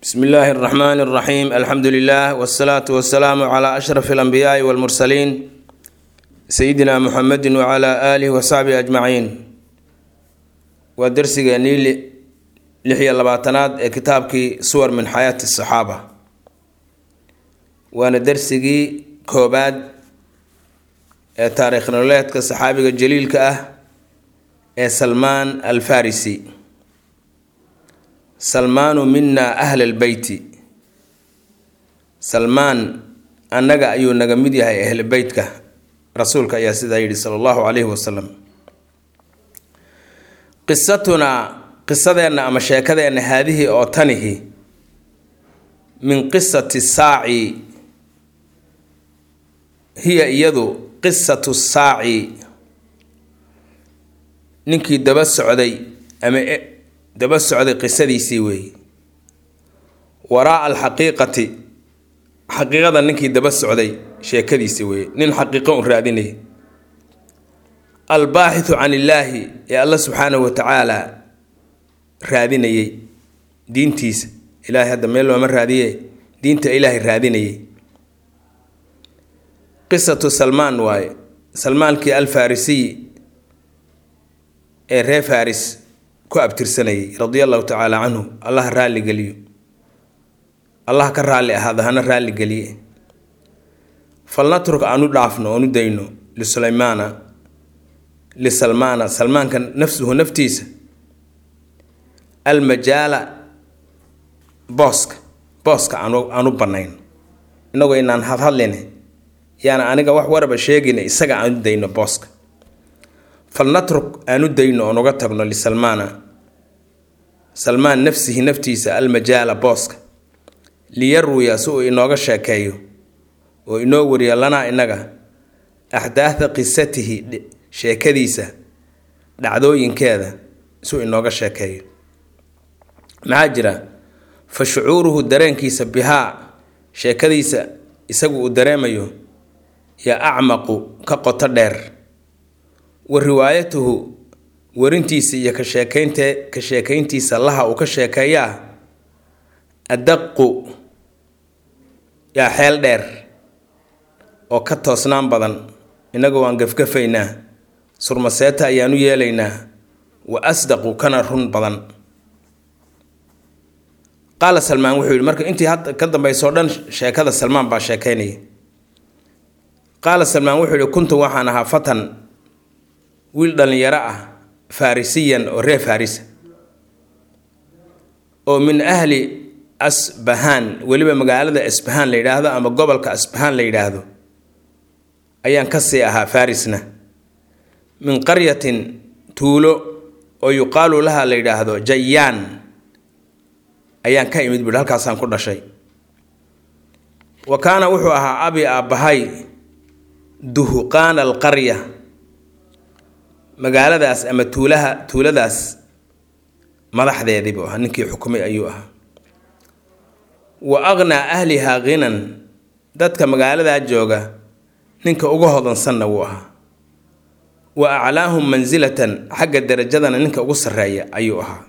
bsmi illaahi اraxmaan اraxiim alxamdu lilah wsalaatu wasalaamu cla ashraf اlanbiyaai wاlmursaliin sayidina muxamedi wcla aalihi wasaxbihi ajmaciin waa dersigeenii lix iyo labaatanaad ee kitaabkii suwar min xayaati asaxaaba waana dersigii koobaad ee taariikh nololeedka saxaabiga jaliilka ah ee salmaan alfarisi salmaanu mina ahla lbeyti salmaan annaga ayuu naga mid yahay ahlu beytka rasuulka ayaa sidaa yidhi sala allahu calayhi wasalam qisatunaa qisadeenna ama sheekadeenna haadihii oo tanihi min qisati saaci hiya iyadu qisatu saaci ninkii daba socday ama daba socday qisadiisii weeye waraa alxaqiiqati xaqiiqada ninkii daba socday sheekadiisii weeye nin xaqiiqo un raadinaya albaaxithu can illaahi ee alla subxaanahu wa tacaala raadinayay diintiisa ilaahay hadda meel looma raadiye diinta ilaahay raadinayay qisatu salmaan waaye salmaankii alfarisiy ee reer faris ku abtirsanayay radia allahu tacaala canhu allaha raalligeliyo allah ka raalli ahaada hana raalligeliye falnatruk aan u dhaafno oon u dayno lisuleymaana lisalmaana salmaanka nafsuhu naftiisa almajaala booska booska aan u bannayn innagoo inaan hadhadline yaana aniga wax waraba sheegayna isaga aan u dayno booska falnatruk aan u dayno oon uga tagno lisalmaana salmaan nafsihi naftiisa almajaala booska liyarwiya si uu inooga sheekeeyo oo inoo wariyo lanaa innaga axdaatha qisatihi sheekadiisa dhacdooyinkeeda si uu inooga sheekeeyo maxaa jira fa shucuuruhu dareenkiisa bihaa sheekadiisa isagu uu dareemayo yaa acmaqu ka qoto dheer wa riwaayatuhu warintiisa iyo ka sheekeynte ka sheekayntiisa laha uu ka sheekeeyaa adaqu yaa xeel dheer oo ka toosnaan badan innagu waan gafgafaynaa surmaseeta ayaan u yeelaynaa wa asdaqu kana run badan qaala salmaan wuxuu yidhi marka intii hadda ka dambaysoo dhan sheekada salmaan baa sheekaynaya qaala salmaan wuxuu yihi kuntu waxaan ahaa fatan wiil dhallinyaro ah farisiyan oo reer farisa oo min ahli asbahaan weliba magaalada asbahaan la yidhaahdo ama gobolka asbahaan la yidhaahdo ayaan kasii ahaa farisna min qaryatin tuulo oo yuqaalu laha la yidhaahdo jayaan ayaan ka imid buhi halkaasaan ku dhashay wa kaana wuxuu ahaa abi aabbahay duhuqaana alqarya magaaladaas ama tuulaha tuuladaas madaxdeedii buu ahaa ninkii xukumay ayuu ahaa wa aqnaa ahlihaa ghinan dadka magaaladaa jooga ninka uga hodansanna wuu ahaa wa aclaahum mansilatan xagga darajadana ninka ugu sarreeya ayuu ahaa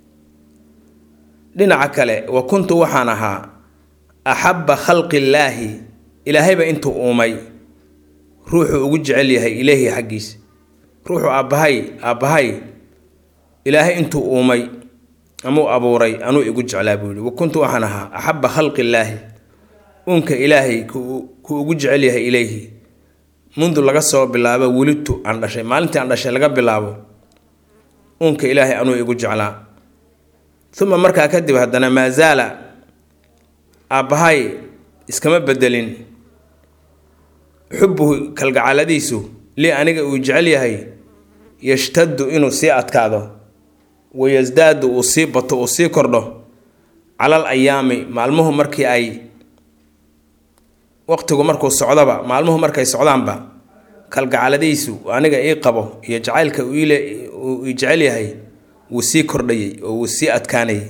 dhinaca kale wa kuntu waxaan ahaa axabba khalqillaahi ilaahayba intuu uumay ruuxuu ugu jecel yahay ilaahi xaggiisa ruuxuu aabbahay aabbahay ilaahay intuu uumay amuu abuuray anuu igu jeclaa buu yihi wa kuntu waxaan ahaa axabba khalqillaahi uunka ilaahay ku ugu jecel yahay ilayhi mundu laga soo bilaabo welidtu aan dhashay maalintii aan dhashay laga bilaabo uunka ilaahay anuu igu jeclaa uma markaa kadib haddana maa zaala aabbahay iskama bedelin xubbuhu kalgacaladiisu lii aniga uu jecel yahay yashtaddu inuu sii adkaado wayasdaadu uu sii bato uu sii kordho calal ayaami maalmuhu markii ay waqtigu markuu socdoba maalmuhu markay socdaanba kalgacaladiisu aniga ii qabo iyo jacaylka uu ii jecel yahay wuu sii kordhayay oo wuu sii adkaanayay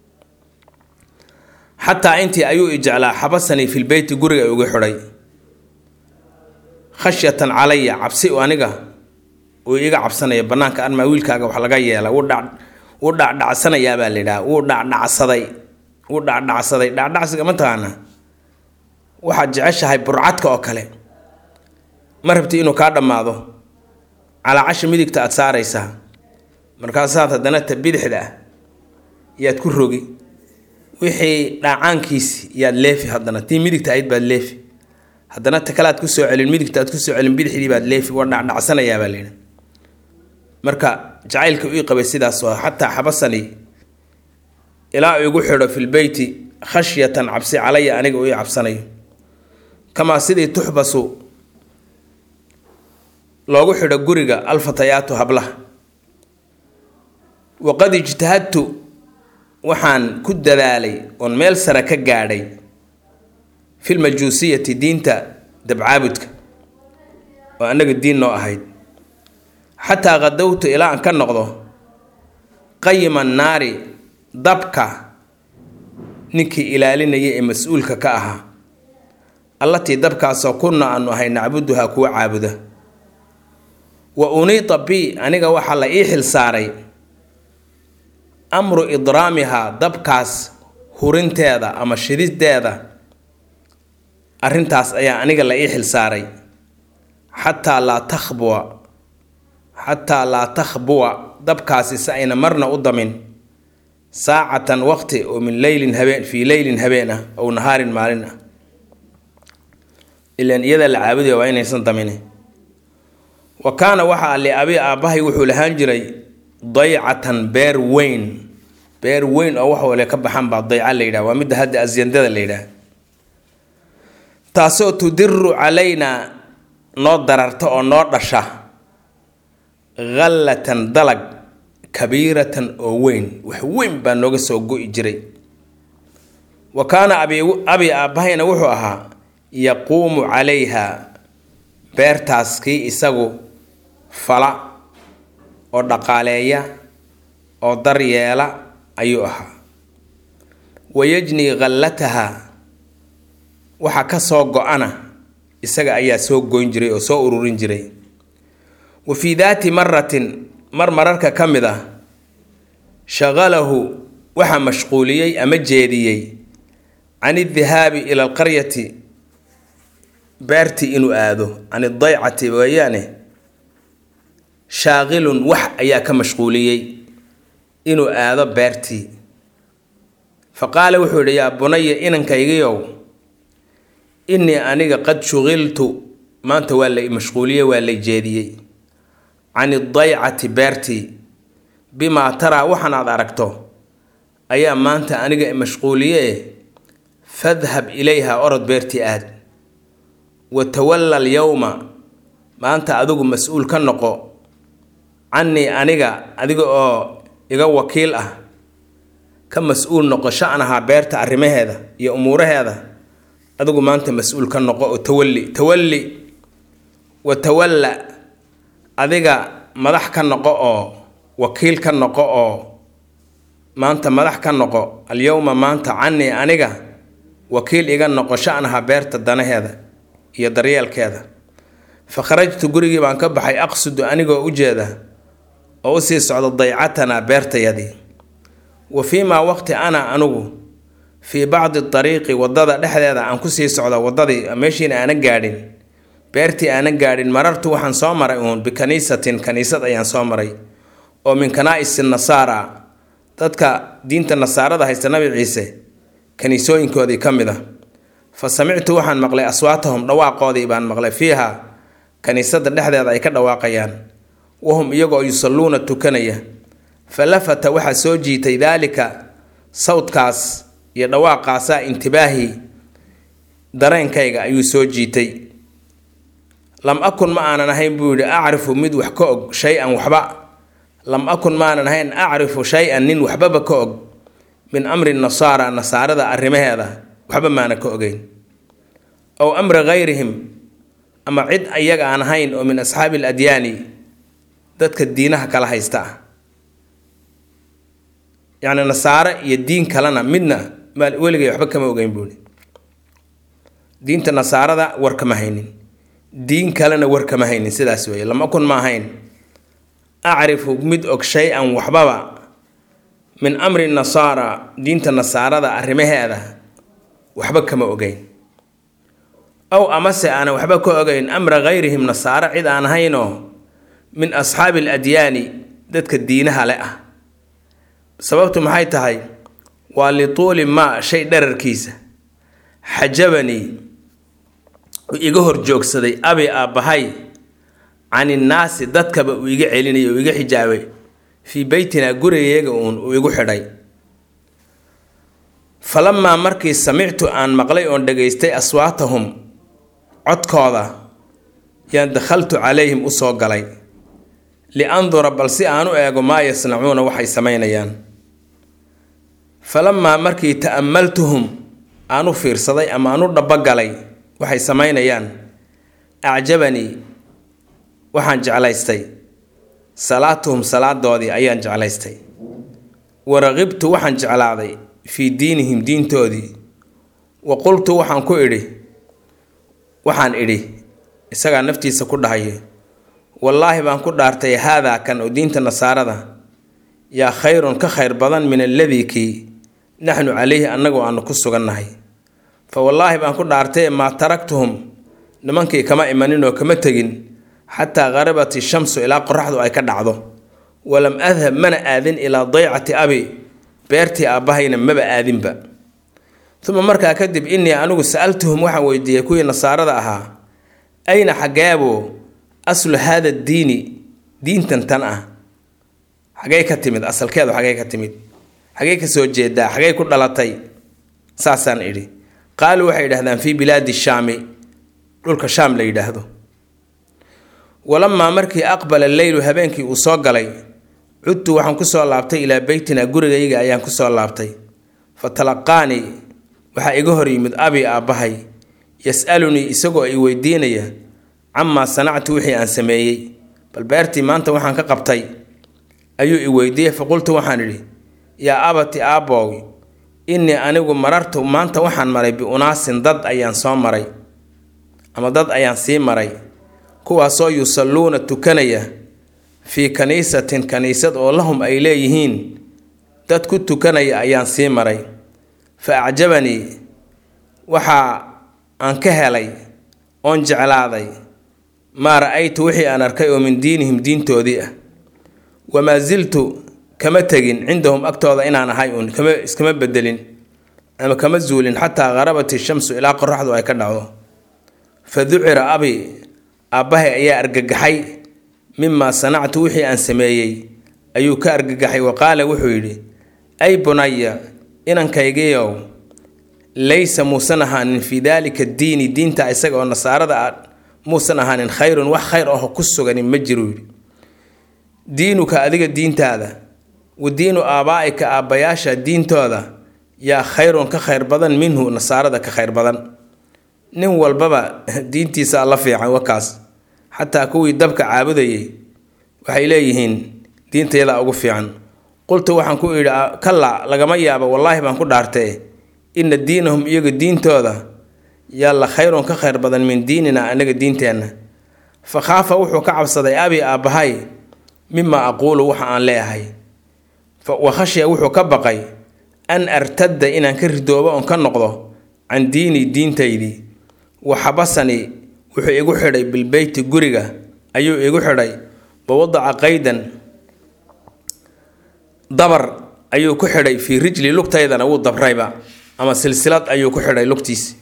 xataa intii ayuu i jeclaa xabasanii filbeyti guriga ugu xidhay khashyatan calaya cabsi aniga uu iga cabsanaya banaanka armaa wiilkaaga wax laga yeela wuu dhacdhacsanayaa baa la yidhaha wuu dhacdhacsaday wuu dhacdhacsaday dhacdhacsiga ma taqaanaa waxaad jeceshahay burcadka oo kale ma rabti inuu kaa dhammaado calaacasha midigta aada saaraysaa markaasaad haddana ta bidixda ah yaad ku rogi wixii dhaacaankiisi yaad leefi haddana tii midigta ahayd baad leefi haddana ta kale aad ku soo celin midigta aad ku soo celin bidixdii baad leefi waa dhacdhacsanayaa baa layidhi marka jacaylka ii qabay sidaas oo xataa xabasani ilaa igu xidho filbeyti khashyatan cabsi calaya aniga uu ii cabsanayo kamaa sidii tuxbasu loogu xidho guriga alfatayaatu hablaha waqad ijtahadtu waxaan ku dadaalay oon meel sare ka gaadhay filmajuusiyati diinta dabcaabudka oo annaga diin noo ahayd xataa qadowtu ilaa aan ka noqdo qayima naari dabka ninkii ilaalinaya ee mas-uulka ka ahaa allatii dabkaasoo kunna aanu ahay nacbuduhaa kuwa caabuda wa uniita bi aniga waxaa la ii xil saaray amru idraamihaa dabkaas hurinteeda ama shidideeda arrintaas ayaa aniga la ii xil saaray xataa laa takhbuwa xataa laa takhbuwa dabkaasi si ayna marna u damin saacatan waqti oo min leylin habeen fii leylin habeen ah ow nahaarin maalin ah ilan iyada la caabudaya waa inaysan damini wa kaana waxaa li abi aabbahay wuxuu lahaan jiray daycatan beer weyn beer weyn oo wax wale ka baxan baa dayca la yidhaha waa midda hadda asyandada la yidhaha taasoo tudiru calaynaa noo dararta oo noo dhasha khallatan dalag kabiiratan oo weyn wax weyn baa nooga soo go-i jiray wa kaana abi abi aabbahayna wuxuu ahaa yaquumu calayha beertaas kii isagu fala oo dhaqaaleeya oo daryeela ayuu ahaa wayajnii khallataha waxa ka soo go-ana isaga ayaa soo goyn jiray oo soo ururin jiray wa fii daati maratin mar mararka ka mid ah shaqalahu waxaa mashquuliyey ama jeediyey can idihaabi ila alqaryati beertii inuu aado can idaycati weeyaane shaaqilun wax ayaa ka mashquuliyey inuu aado beertii fa qaala wuxuu yidhi yaa bunaya inankaygiyow innii aniga qad shuqiltu maanta waa la mashquuliyey waa lay jeediyey can idaycati beertii bimaa taraa waxaan aad aragto ayaa maanta aniga mashquuliye fadhab ilayha orod beertii aad wa tawalla alyowma maanta adigu mas-uul ka noqo cannii aniga adiga oo iga wakiil ah ka mas-uul noqo shanahaa beerta arrimaheeda iyo umuuraheeda adigu maanta mas-uul ka noqo oo tawalli tawalli wa tawalla adiga madax ka noqo oo wakiil ka noqo oo maanta madax ka noqo alyowma maanta cannii aniga wakiil iga noqo shanaha beerta danaheeda iyo daryeelkeeda fa kharajtu gurigii baan ka baxay aqsudu anigoo u jeeda oo usii socdo daycatanaa beertayadii wa fii maa waqti ana anugu fii bacdi dariiqi waddada dhexdeeda aan kusii socdo waddadii meeshiina aanan gaadhin beertii aanan gaadhin marartu waxaan soo maray uun bikaniisatin kaniisad ayaan soo maray oo min kanaa-isi nasaara dadka diinta nasaarada haysta nabi ciise kaniisooyinkoodii ka mid a fa samictu waxaan maqlay aswaatahum dhawaaqoodii baan maqlay fiiha kaniisada dhexdeeda ay ka dhawaaqayaan wahum iyagoo yusalluuna tukanaya fa lafata waxaa soo jiitay daalika sawdkaas iyo dhawaaqaasaa intibaahi dareenkayga ayuu soo jiitay lam akun ma aanan ahayn buu yidhi acrifu mid wax ka og shay-an waxba lam akun maanan ahayn acrifu shay-an nin waxbaba ka og min amri nasaara nasaarada arrimaheeda waxba maana ka ogeyn ow amri hayrihim ama cid iyaga aan ahayn oo min asxaabi al adyaani dadka diinaha kala haysta ah yacni nasaare iyo diin kalena midna maal weligay waxba kama ogeyn buuhi diinta nasaarada war kama haynin diin kalena war kama haynin sidaas weeye lama kun ma ahayn acrifu mid og shay-an waxbaba min amri nasaara diinta nasaarada arrimaheeda waxba kama ogeyn ow amase aanan waxba ka ogeyn amra hayrihim nasaaro cid aan ahaynoo min asxaabi aladyaani dadka diinaha le ah sababtu maxay tahay waa lituuli maa shay dherarkiisa xajabanii uu iga horjoogsaday abi aabbahay can innaasi dadkaba uu iga celinay uu iga xijaabay fii beytinaa gurigeega uun uu igu xidhay falamaa markii samictu aan maqlay oon dhegaystay aswaatahum codkooda yaan dakhaltu calayhim u soo galay liandura bal si aan u eego maa yasnacuuna waxay samaynayaan falamaa markii ta'ammaltuhum aan u fiirsaday ama aan u dhabogalay waxay samaynayaan acjabanii waxaan jeclaystay salaatuhum salaadoodii ayaan jeclaystay waraqibtu waxaan jeclaaday fii diinihim diintoodii wa qultu waxaan ku idhi waxaan idhi isagaa naftiisa ku dhahayo wallaahi baan ku dhaartay haadaa kan oo diinta nasaarada yaa khayrun ka khayr badan min alladii kii naxnu calayhi annagoo aanu ku sugannahay fa wallaahi baan ku dhaartay maa taraktuhum nimankii kama imanin oo kama tegin xataa qarabat ishamsu ilaa qoraxdu ay ka dhacdo walam adhab mana aadin ilaa daycati abi beertii aabbahayna maba aadinba uma markaa kadib innii anigu sa'altuhum waxaan weydiiyey kuwii nasaarada ahaa ayna xaggeebuu aslu haada diini diintan tan ah xagey ka timid asalkeedu xagey ka timid xagey ka soo jeedaa xagey ku dhalatay saasaan idhi qaaluu waxay yidhahdaan fii bilaadi shaami dhulka shaam la yidhaahdo walamaa markii aqbala leylu habeenkii uu soo galay cudtu waxaan kusoo laabtay ilaa beytina gurigayga ayaan kusoo laabtay fa talaqaanii waxaa iga hor yimid abi aabbahay yas-alunii isagoo i weydiinaya camaa sanactu wixii aan sameeyey bal beertii maanta waxaan ka qabtay ayuu i weydiiyey faqultu waxaan idhi yaa abati aabboow innii anigu marartu maanta waxaan maray biunaasin dad ayaan soo maray ama dad ayaan sii maray kuwaasoo yusalluuna tukanaya fii kaniisatin kaniisad oo lahum ay leeyihiin dad ku tukanaya ayaan sii maray fa acjabanii waxaa aan ka helay oon jeclaaday maa ra-aytu wixii aan arkay oo min diinihim diintoodii ah wamaa siltu kama tegin cindahum agtooda inaan ahay uun kama iskama bedelin ama kama zuulin xataa qarabat ishamsu ilaa qoraxdu ay ka dhacdo fa ducira abi aabbahay ayaa argagaxay mimaa sanactu wixii aan sameeyey ayuu ka argagaxay wa qaala wuxuu yidhi ay bunaya inankaygiiow laysa muusan ahaanin fii daalika diini diinta isaga oo nasaarada ah muusan ahaanin khayrun wax khayr aho ku suganin ma jiru yidhi diinuka adiga diintaada wa diinu aabaa'ika aabbayaasha diintooda yaa khayrun ka khayr badan minhu nasaarada ka khayr badan nin walbaba diintiisa la fiican wakaas xataa kuwii dabka caabudayay waxay leeyihiin diintayadaa ugu fiican qultu waxaan ku idhi kalla lagama yaabo wallaahi baan ku dhaartee inna diinahum iyaga diintooda yaa la khayrun ka khayr badan min diinina anaga diinteenna fa khaafa wuxuu ka cabsaday abi aabbahay mimaa aquulu waxa aan leeyahay wa khashya wuxuu ka baqay an artadda inaan ka ridoobo oon ka noqdo can diinii diintaydii wa xabasanii wuxuu igu xidhay bilbeyti guriga ayuu igu xidhay wa wadaca qaydan dabar ayuu ku xidhay fii rijli lugtaydana wuu dabrayba ama silsilad ayuu ku xidhay lugtiisi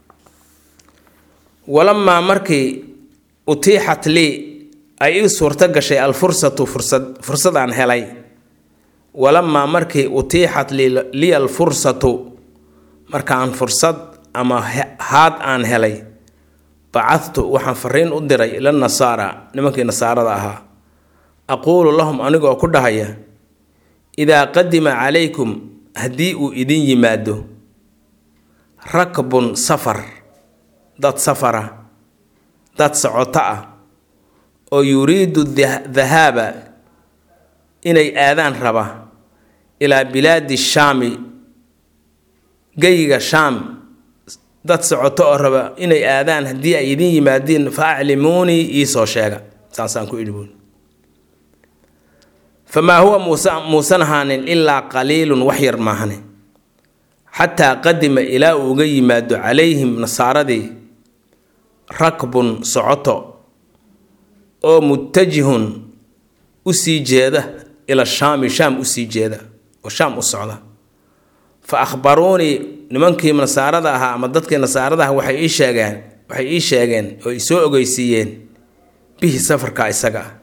walamaa markii utiixat lii ay ii suurto gashay alfursatu fursad fursad aan helay walamaa markii utiixat liya alfursatu markaan fursad ama haad aan helay bacadtu waxaan fariin u diray ila nasaara nimankii nasaarada ahaa aquulu lahum anigoo ku dhahaya idaa qadima calaykum haddii uu idin yimaado rakbun safar dad safara dad socoto ah oo yuriidu dahaaba inay aadaan raba ilaa bilaadi shaami geyiga shaam dad socoto oo raba inay aadaan haddii ay idin yimaadiin fa aclimuunii iisoo sheega saasaan ku idhi buun famaa huwa muuse muusan ahaanin ilaa qaliilun wax yar maahane xataa qadima ilaa uu uga yimaado calayhim nasaaradii rakbun socoto oo mutajihun usii jeeda ila shaami shaam usii jeeda oo shaam u socda fa akhbaruunii nimankii nasaarada ahaa ama dadkii nasaarada aha waxay ii sheegeen waxay ii sheegeen oo i soo ogeysiiyeen bihi safarka isaga ah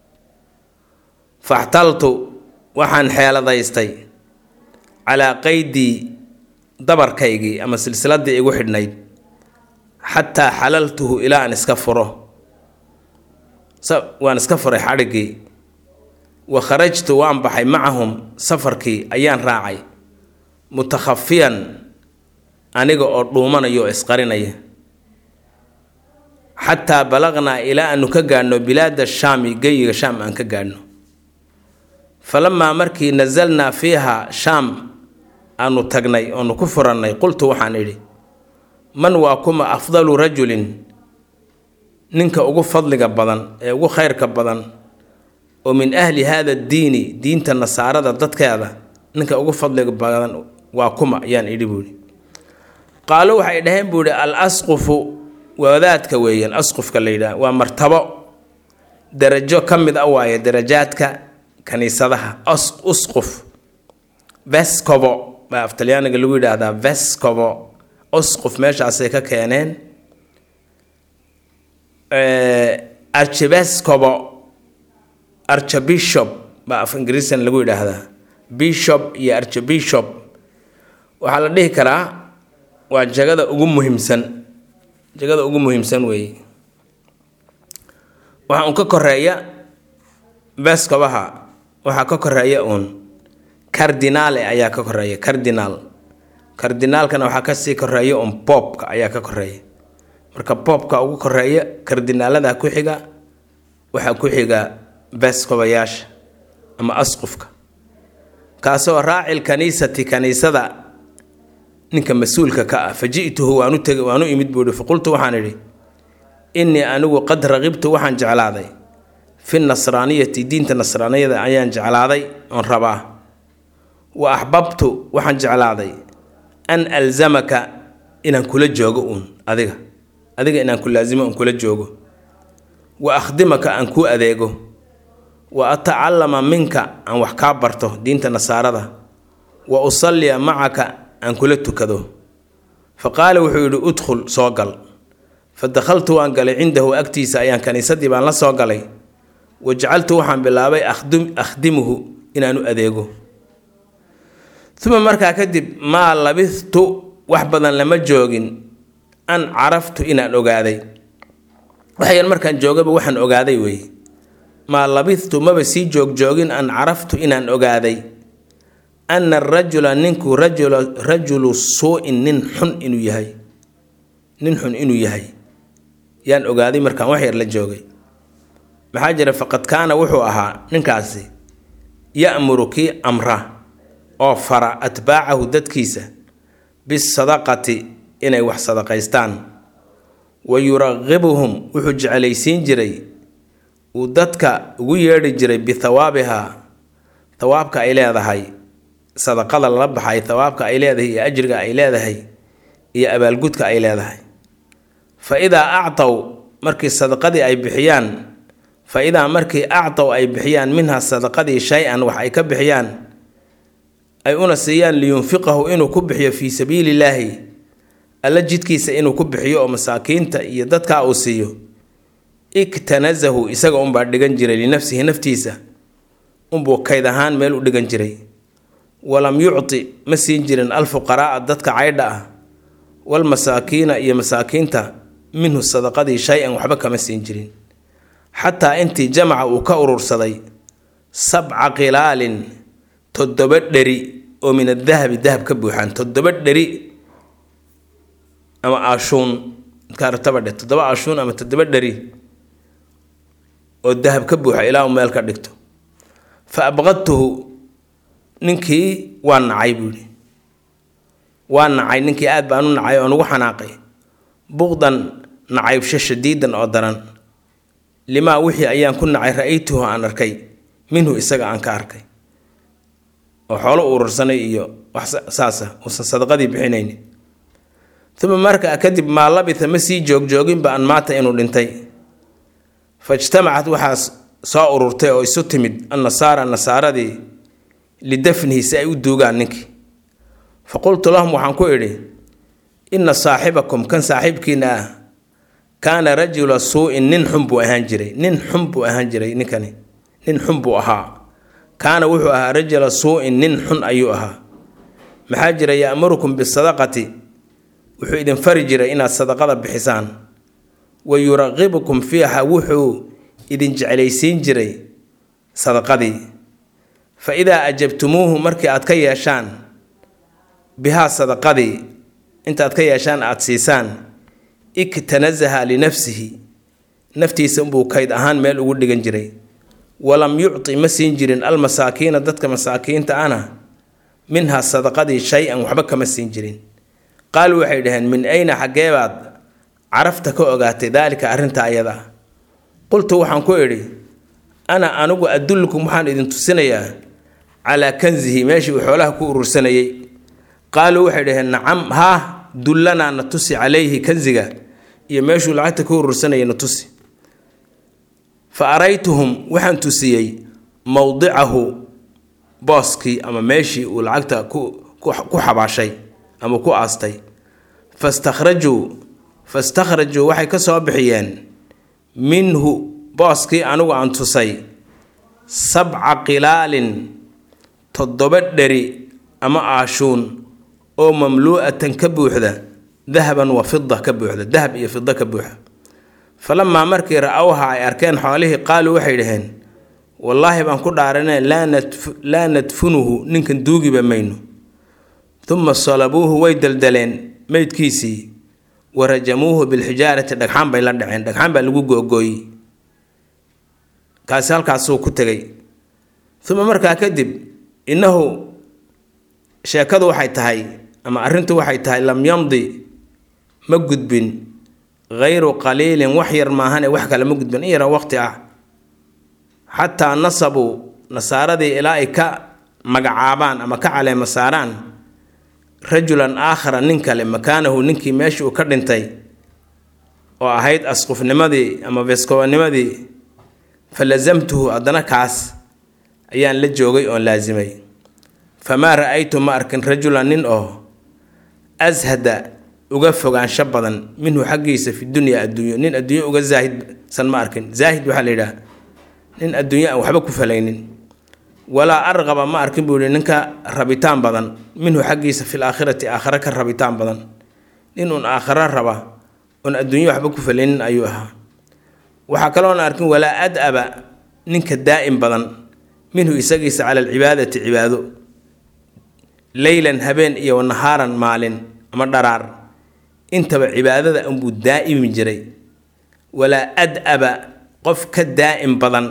faxtaltu waxaan xeeladaystay calaa qaydii dabarkaygii ama silsiladii igu xidhnayd xataa xalaltuhu ilaa aan iska furo waan iska furay xadhiggii wa kharajtu waan baxay macahum safarkii ayaan raacay mutakhafiyan aniga oo dhuumanaya oo isqarinaya xataa balaqnaa ilaa aanu ka gaadhno bilaada shaami geyiga shaam aan ka gaadhno falamaa markii nasalnaa fiiha shaam aanu tagnay oonu ku furannay qultu waxaan idhi man waa kuma afdalu rajulin ninka ugu fadliga badan ee ugu khayrka badan oo min ahli haada diini diinta nasaarada dadkeeda ninka ugu fadliga badan waa kuma ayaan idhi buuhi qaalo waxay dhaheen buu ihi al asqufu wadaadka weeyaan asqufka la yidhaha waa martabo darajo ka mid a waaye darajaadka kaniisadaha usquf vescovo baa aftalyaaniga lagu yidhaahdaa vescovo usquf meeshaasay ka keeneen archivescovo archbishop baa af ingiriisan lagu yidhaahdaa bishop iyo archbishop waxaa la dhihi karaa waa jagada ugu muhiimsan jagada ugu muhiimsan weeye waxaa un ka koreeya vescovaha waxaa ka koreeya uun cardinale ayaa ka koreeya cardinal cardinaalkana waxaa kasii koreeya un boobka ayaa ka koreeya marka boobka ugu koreeya cardinaalada ku xiga waxaa ku xiga vescovayaasha ama asqufka kaasoo raacil kaniisati kaniisada ninka mas-uulka ka ah fa ji'tuhu waanu teg waanu imid buuhi faqultu waxaan idhi innii anigu qad raqibtu waxaan jeclaaday fi nasraaniyati diinta nasraaniyada ayaan jeclaaday oon rabaa wa axbabtu waxaan jeclaaday an alzamaka inaan kula joogo uun adiga adiga inaan ku laasimo oon kula joogo wa akhdimaka aan kuu adeego wa atacallama minka aan wax kaa barto diinta nasaarada wa usalliya macaka aan kula tukado fa qaala wuxuu yidhi udkhul soo gal fa dakhaltu waan galay cindahu agtiisa ayaan kaniisadii baan la soo galay wa jacaltu waxaan bilaabay akhdimuhu inaanu adeego uma markaa kadib maa labithtu wax badan lama joogin an caraftu inaan ogaaday waxyan markaan joogaba waxaan ogaaday wey maa labithtu maba sii joogjoogin an caraftu inaan ogaaday ana arajula ninku rajula rajulu suu-in nin xun inuu yahay nin xun inuu yahay yaan ogaaday markaan wax yar la joogay maxaa jira faqad kaana wuxuu ahaa ninkaasi ya'muru kii amra oo fara atbaacahu dadkiisa bisadaqati inay wax sadaqaystaan wa yuraqibuhum wuxuu jecelaysiin jiray uu dadka ugu yeedhi jiray bithawaabihaa thawaabka ay leedahay sadaqada lala baxay thawaabka ay leedahay iyo ajriga ay leedahay iyo abaalgudka ay leedahay fa idaa actaw markii sadaqadii ay bixiyaan fa idaa markii actaw ay bixiyaan minha sadaqadii shay-an wax ay ka bixiyaan ay una siiyaan liyunfiqahu inuu ku bixiyo fii sabiili illaahi alla jidkiisa inuu ku bixiyo oo masaakiinta iyo dadkaa uu siiyo iktanasahu isaga unbaa dhigan jiray linafsihi naftiisa unbuu kayd ahaan meel u dhigan jiray walam yucti ma siin jirin alfuqaraaa dadka caydha ah walmasaakiina iyo masaakiinta minhu sadaqadii shay-an waxba kama siin jirin xataa intii jamaca uu ka urursaday sabca qilaalin toddoba dheri oo min adahabi dahab ka buuxaan toddoba dheri ama ashuun kaartabadhe toddoba ashuun ama toddoba dheri oo dahab ka buuxa ilaa uu meel ka dhigto fa abqadtuhu ninkii waa nacay buu yihi waa nacay ninkii aad baan u nacay oon ugu xanaaqay buqdan nacaybsho shadiidan oo daran limaa wixii ayaan ku nacay ra-aytuhu aan arkay minhu isaga aan ka arkay oo xoolo urursanay iyo wax saasa uusan sadaqadii bixinayni uma markaa kadib maa labitha ma sii joogjooginba an maata inuu dhintay faijtamacat waxaa soo ururtay oo isu timid annasaara nasaaradii lidafnihi si ay u duugaan ninkii fa qultu lahum waxaan ku idhi inna saaxibakum kan saaxiibkiina ah kaana rajula suu-in nin xun buu ahaan jiray nin xun buu ahaan jiray ninkani nin xun buu ahaa kaana wuxuu ahaa rajula suu-in nin xun ayuu ahaa maxaa jira ya'murukum bisadaqati wuxuu idin fari jiray inaad sadaqada bixisaan wa yuraqibukum fiiha wuxuu idin jeclaysiin jiray sadaqadii fa idaa ajabtumuuhu markii aad ka yeeshaan bihaa sadaqadii intaad ka yeeshaan aada siisaan iktanasaha linafsihi naftiisa unbuu kayd ahaan meel ugu dhigan jiray walam yucti ma siin jirin almasaakiina dadka masaakiinta ana minhaa sadaqadii shay-an waxba kama siin jirin qaaluu waxay dhaheen min ayna xaggeebaad carafta ka ogaatay daalika arrinta ayada ah qultu waxaan ku idhi ana anigu adullukum waxaan idin tusinayaa calaa kansihi meeshii uu xoolaha ku urursanayay qaaluu waxay dhaheen nacam haa dullanaa na tusi calayhi kansiga iyo meeshuu lacagta ku urursanayay na tusi fa araytuhum waxaan tusiyey mowdicahu booskii ama meeshii uu lacagta ku ku xabaashay ama ku aastay fastakhrajuu fastakhrajuu waxay ka soo bixiyeen minhu booskii anigu aan tusay sabca qilaalin toddoba dheri ama aashuun oo mamluu'atan ka buuxda dahaban wa fida ka buuxda dahab iyo fida ka buuxa falamaa markii ra-awha ay arkeen xoolihii qaaluu waxay dhaheen wallaahi baan ku dhaaranee laa nadfunuhu ninkan duugiba mayno uma salabuuhu way daldaleen meydkiisii wa rajamuuhu bilxijaarati dhagxaan bay la dhaceen dhagxaan baa lagu googooyey kaasi halkaasuu ku tegay uma markaa kadib innahu sheekadu waxay tahay ama arrintu waxay tahay lam yamdi ma gudbin hayru qaliilin wax yar maahane wax kale ma gudbin in yara waqti ah xataa nasabuu nasaaradii ilaa ay ka magacaabaan ama ka caleema saaraan rajulan aakhara nin kale makaanahu ninkii meeshii uu ka dhintay oo ahayd asqufnimadii ama beeskobanimadii fa lasamtuhu haddana kaas ayaan la joogay oon laasimay famaa ra-aytu ma arkin rajulan nin oo ashada uga fogaansho badan minhu xaggiisa fi dunya adduunyo nin adduunyo uga zaahidsan ma arkin zaahid waxaa la yidhaha nin adduunyo aan waxba ku falaynin walaa arqaba ma arkin buu yihi ninka rabitaan badan minhu xaggiisa fil aakhirati aakhare ka rabitaan badan nin uun aakharo raba oon adduunyo waxba ku falaynin ayuu ahaa waxaa kaloona arkin walaa ad-aba ninka daa'im badan minhu isagiisa cala alcibaadati cibaado leylan habeen iyo wanahaaran maalin ama dharaar intaba cibaadada unbuu daa'imi jiray walaa ad-aba qof ka daa'im badan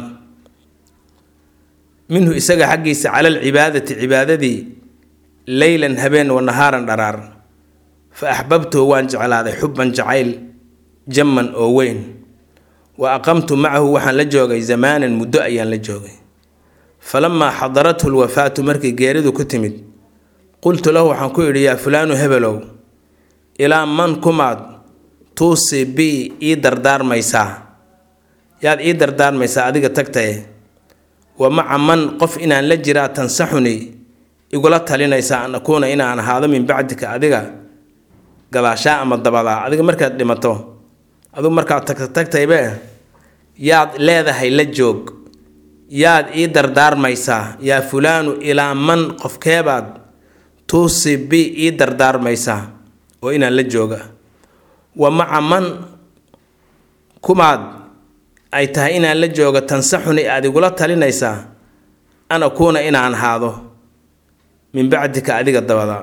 minhu isaga xaggiisa cala alcibaadati cibaadadii leylan habeen wanahaaran dharaar fa axbabtuhu waan jeclaaday xubban jacayl jamman oo weyn wa aqamtu macahu waxaan la joogay zamaanan muddo ayaan la joogay falamaa xadarathu lwafaatu markii geeridu ku timid qultu lahu waxaan ku idhi yaa fulaanu hebelow ilaa man kumaad tuusi bi ii dardaarmaysaa yaad ii dardaarmaysaa adiga tagtaye wa maca man qof inaan la jiraa tansaxuni igula talinaysaa an akuuna inaan ahaado min bacdika adiga gadaashaa ama dabadaa adiga markaad dhimato adigu markaad tagta tagtaybe yaad leedahay la joog yaad ii dardaarmaysaa yaa fulaanu ilaa man qofkeebaad tuusi bi ii dardaarmaysaa oo inaan la jooga wa maca man kumaad ay tahay inaan la jooga tansaxuni aad igula talinaysaa an akuuna inaan ahaado min bacdika adiga dabada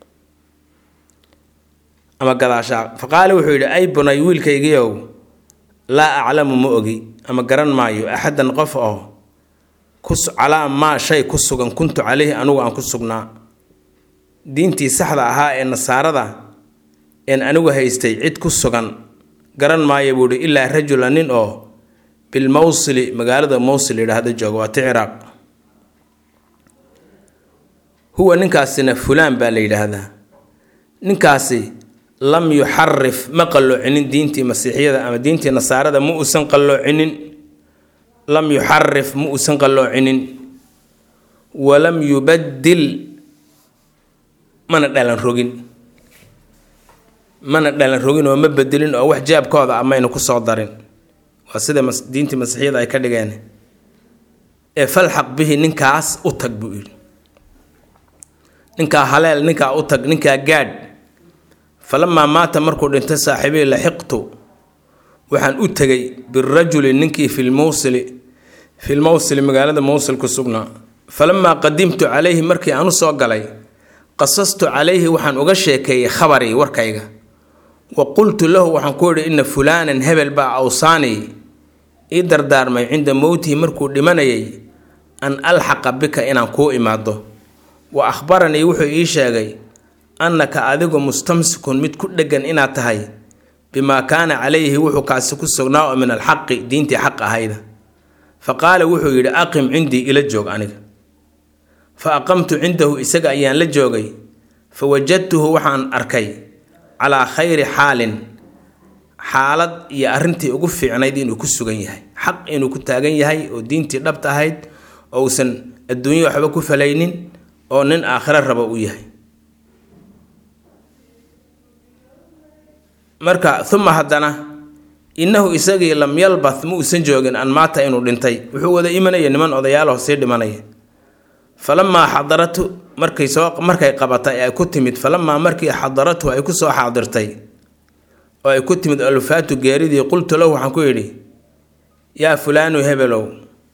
ama gadaashaa fa qaala wuxuu yidhi ay bunay wiilkaygiiow laa aclamu ma ogi ama garan maayo axadan qof oo calaa maa shay ku sugan kuntu caleyhi anugu aan ku sugnaa diintii saxda ahaa ee nasaarada een anigu haystay cid ku sugan garan maayo buuhi ilaa rajula nin oo bilmowsili magaalada mowsil yidhaahda jooga waa ti ciraaq huwa ninkaasina fulaan baa la yidhaahdaa ninkaasi lam yuxarif ma qalloocinin diintii masiixiyada ama diintii nasaarada ma uusan qalloocinin lam yuxarif ma uusan qalloocinin walam yubaddil mana dhalan rogin mana dhalan rogin oo ma bedelin oo wax jaabkooda ah mayna kusoo darin waa sida diintii masiixiyada ay ka dhigeen ee falxaq bihi ninkaas u tag buu yidhi ninkaa haleel ninkaa u tag ninkaa gaadh falamaa maata markuu dhintay saaxiibii laxiqtu waxaan u tegay birajuli ninkii filmowsili filmowsili magaalada mowsil ku sugnaa falamaa qadimtu calayhi markii aan u soo galay qasastu calayhi waxaan uga sheekeeyey khabarii warkayga wa qultu lahu waxaan ku yidhi ina fulaanan hebel baa awsaanii ii dardaarmay cinda mowtihi markuu dhimanayay an alxaqa bika inaan kuu imaado wa akhbaranii wuxuu ii sheegay annaka adigu mustamsikun mid ku dheggan inaad tahay bimaa kaana calayhi wuxuu kaasi ku sugnaa oo min alxaqi diintii xaq ahayda fa qaala wuxuu yidhi aqim cindii ila joog aniga fa aqamtu cindahu isaga ayaan la joogay fa wajadtuhu waxaan arkay calaa khayri xaalin xaalad iyo arrintii ugu fiicnayd inuu ku sugan yahay xaq inuu ku taagan yahay oo diintii dhabta ahayd oo uusan adduunyo waxba ku falaynin oo nin aakhiro raba u yahay marka uma haddana innahu isagii lam yalbath ma uusan joogin an maata inuu dhintay wuxuu wada imanaya niman odayaalaho sii dhimanaya falamaa xadaratu markay soo markay qabatay ay ku timid falamaa markii xadaratu ay kusoo xaadirtay oo ay ku timid alfaatu geeridii qultu lahu waxaan ku yidhi yaa fulaanu hebelow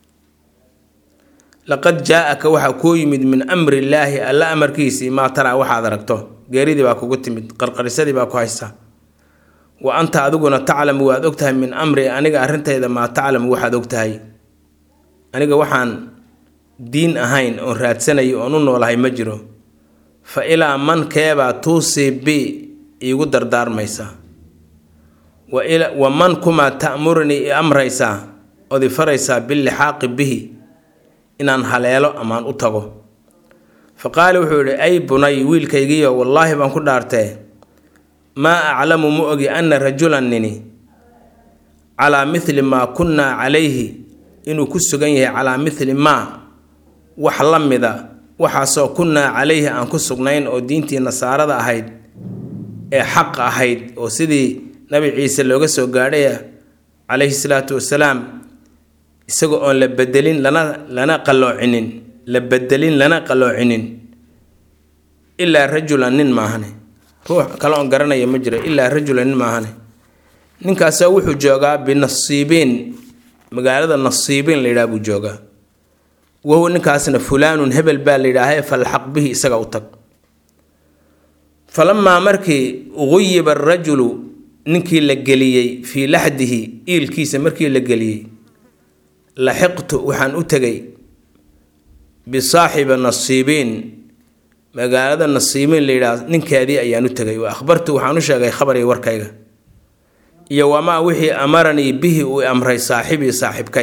laqad jaa-aka waxaa kuu yimid min amri illaahi alla amarkiisii maa taraa waxaad aragto geeridii baa kugu timid qarqarisadii baa ku haysa wa anta adiguna taclamu waad ogtahay min amri aniga arrintayda maa taclamu waxaad ogtahay aniga waxaan diin ahayn oon raadsanayo oon u noolahay ma jiro fa ilaa man keebaa tuusii bi iigu dardaarmaysaa wa man kumaa ta'murnii i amraysaa ood i faraysaa bilixaaqi bihi inaan haleelo amaan u tago fa qaala wuxuu yidhi ay bunay wiilkaygiyo wallaahi baan ku dhaartee maa aclamu ma ogi anna rajulan nini calaa mithli maa kunnaa calayhi inuu ku sugan yahay calaa mithli maa wax la mida waxaasoo kunnaa calayhi aan ku sugnayn oo diintii nasaarada ahayd ee xaq ahayd oo sidii nabi ciise looga soo gaadhaya calayhi salaatu wasalaam isagoo oon la bedelin lana lana qalloocinin la bedelin lana qalloocinin ilaa rajulan nin maahane ruux kale oon garanaya ma jiro ilaa rajulan nin maahane ninkaasoo wuxuu joogaa binasiibiin magaalada nasiibiin la yidhaha buu joogaa wahuwa ninkaasna fulaanun hebel baa la yidhaahae falxaq bihi isaga u tag falamaa markii guyiba arajulu ninkii la geliyey fii laxdihi iilkiisa markii la geliyey laxiqtu waxaan u tegay bisaaxiba nasiibiin magaalada nasiibiin la yidhaah ninkeedii ayaan u tegay wa akhbartu waxaan u sheegay khabarii warkayga iyo wamaa wixii amaranii bihi uu amray saaxibii saaxibkay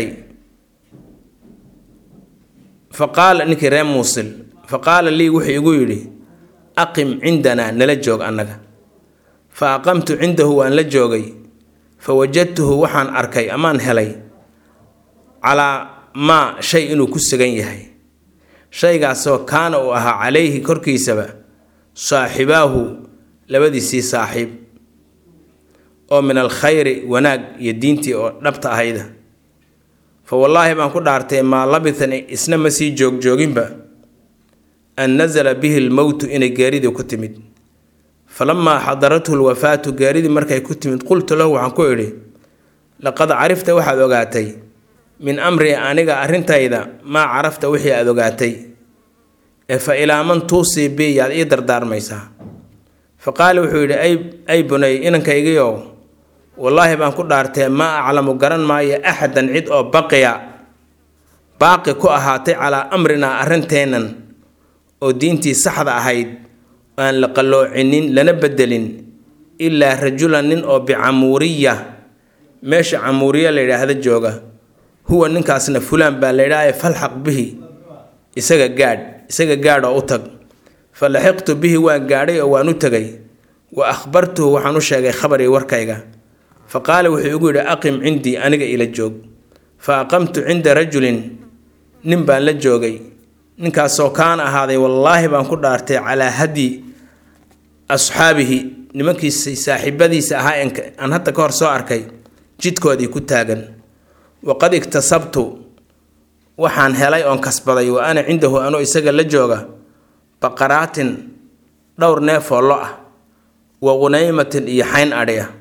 fa qaala ninkii reer muusil fa qaala lii wuxuu igu yidhi aqim cindanaa nala joog annaga fa aqamtu cindahu waan la joogay fa wajadtuhu waxaan arkay amaan helay calaa maa shay inuu ku sugan yahay shaygaasoo kaana uu ahaa calayhi korkiisaba saaxibaahu labadiisii saaxiib oo min alkhayri wanaag iyo diintii oo dhabta ahayda fa wallaahi baan ku dhaartay maa labitan isna ma sii joogjooginba an nasala bihi lmowtu inay geeridii ku timid falamaa xadarathu lwafaatu geeridii markay ku timid qultu lahu waxaan ku idhi laqad carifta waxaad ogaatay min amri aniga arrintayda maa carafta wixii aada ogaatay ee fa ilaa man tuusii bi yaad ii dardaarmaysaa fa qaala wuxuu yidhi ay bunay inankaygiiow wallaahi baan ku dhaartee maa aclamu garan maayo axadan cid oo baqiya baaqi ku ahaatay calaa amrinaa arrinteennan oo diintii saxda ahayd aan la qalloocinin lana bedelin ilaa rajulan nin oo bicamuuriya meesha camuuriya la yidhaahda jooga huwa ninkaasna fulaan baa laydhaaye falxaq bihi isaga gaadh isaga gaadh oo u tag fa laxiqtu bihi waan gaadhay oo waan u tegay wa akhbartuhu waxaan u sheegay khabarii warkayga fa qaala wuxuu igu yidhi aqim cindii aniga ila joog fa aqamtu cinda rajulin nin baan la joogay ninkaasoo kaan ahaaday wallaahi baan ku dhaartay calaa hadyi asxaabihi nimankiisa saaxiibadiisa ahaa aan hadda ka hor soo arkay jidkoodii ku taagan waqad iktasabtu waxaan helay oon kasbaday wa ana cindahu anuu isaga la jooga baqaraatin dhowr neefoo lo ah wa qunaymatin iyo xayn adhi ah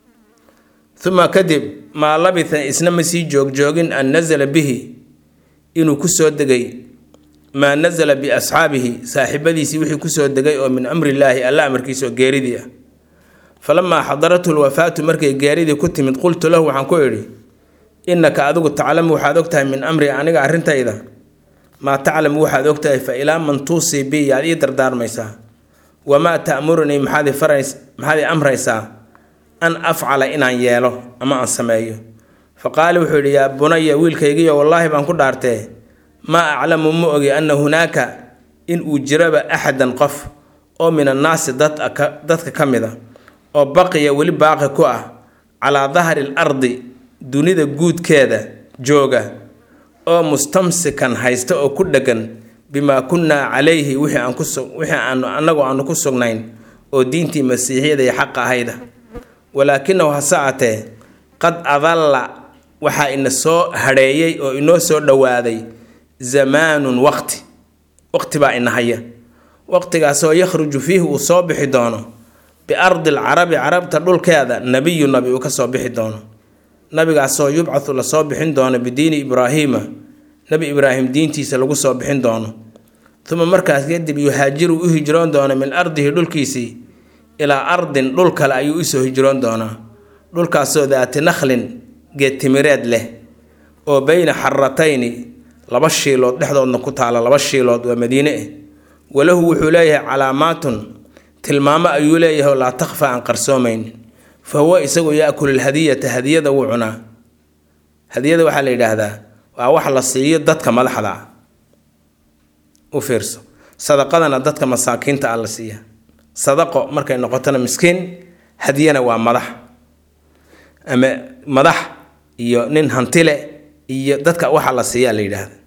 uma kadib maa labitha isna ma sii joogjoogin an nasala bihi inuu kusoo degay maa nasala biasxaabihi saaxiibadiisii wixii kusoo degay oo min amrillaahi alla amarkiisa oo geeridii ah falamaa xadarathu lwafaatu markay geeridii ku timid qultu lahu waxaan ku idhi innaka adigu taclamu waxaad ogtahay min amri aniga arrintayda maa taclamu waxaad ogtahay fa ilaa man tuusii bi yaad ii dardaarmaysaa wamaa ta'murunii maxaad maxaad i amraysaa an afcala inaan yeelo ama aan sameeyo fa qaala wuxuu yidhi yaa bunaya wiilkaygiyo wallaahi baan ku dhaartee maa aclamu ma ogi anna hunaaka in uu jiraba axadan qof oo min annaasi dadka ka mid a oo baqiya weli baaqi ku ah calaa dahri l ardi dunida guudkeeda jooga oo mustamsikan haysta oo ku dheggan bimaa kunnaa calayhi wixii aan kuwixii aanu annagu aanu ku sugnayn oo diintii masiixiyada iyo xaqa ahayda walaakinahu hase atee qad adalla waxaa ina soo hadheeyey oo inoo soo dhowaaday zamaanun waqti waqti baa ina haya waqtigaasoo yakhruju fiihi uu soo bixi doono biardi alcarabi carabta dhulkeeda nebiyu nabi uu ka soo bixi doono nabigaasoo yubcathu lasoo bixin doono bidiini ibraahiima nebi ibraahim diintiisa lagu soo bixin doono uma markaas kadib yuhaajiru u hijroon doono min ardihi dhulkiisii ilaa ardin dhul kale ayuu usoo hijroon doonaa dhulkaasoo daati nakhlin geedtimireed leh oo beyna xaratayni laba shiilood dhexdoodna ku taala laba shiilood waa madiine eh walahu wuxuu leeyahay calaamaatun tilmaamo ayuu leeyahay oo laa takhfa aan qarsoomayn fa huwa isagu yaakulu lhadiyata hadiyada wuu cunaa hadiyada waxaa la yidhaahdaa waa wax la siiyo dadka madaxda ah u fiirso sadaqadana dadka masaakiinta ah la siiya sadaqo markay noqotona miskiin hadiyana waa madax ama madax iyo nin hantile iyo dadka waxa la siiyaa la yidhaahda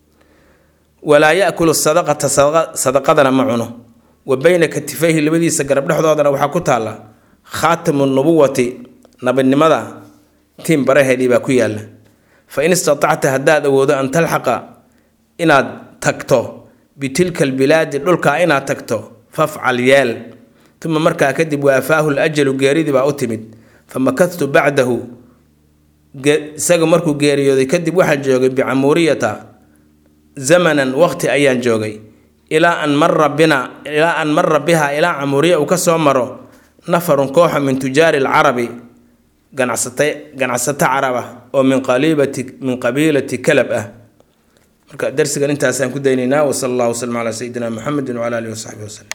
walaa yaakulu sadaqata sadaqadana ma cuno wa beyna katifayhi labadiisa garab dhexdoodana waxaa ku taalla khaatimu nubuwati nabinimada tiim baraheedii baa ku yaalla fa in istatacta haddaad awoodo an talxaqa inaad tagto bitilka albilaadi dhulkaa inaad tagto fafcal yeel uma markaa kadib waafaahu lajalu geeridii baa u timid famakadtu bacdahu isaga markuu geeriyooday kadib waxaan joogay bicamuuriyata zamanan waqti ayaan joogay ilaa an mara bina ilaa an mara biha ilaa camuuriya uu ka soo maro nafarun kooxa min tujaari alcarabi ganacsata ganacsato carab ah oo min qalibati min qabiilati kalab ah marka darsigan intaasaan ku daynaynaa wasala allah waslama calaa sayidina muxamedin wcala alihi wasaxbihi waslem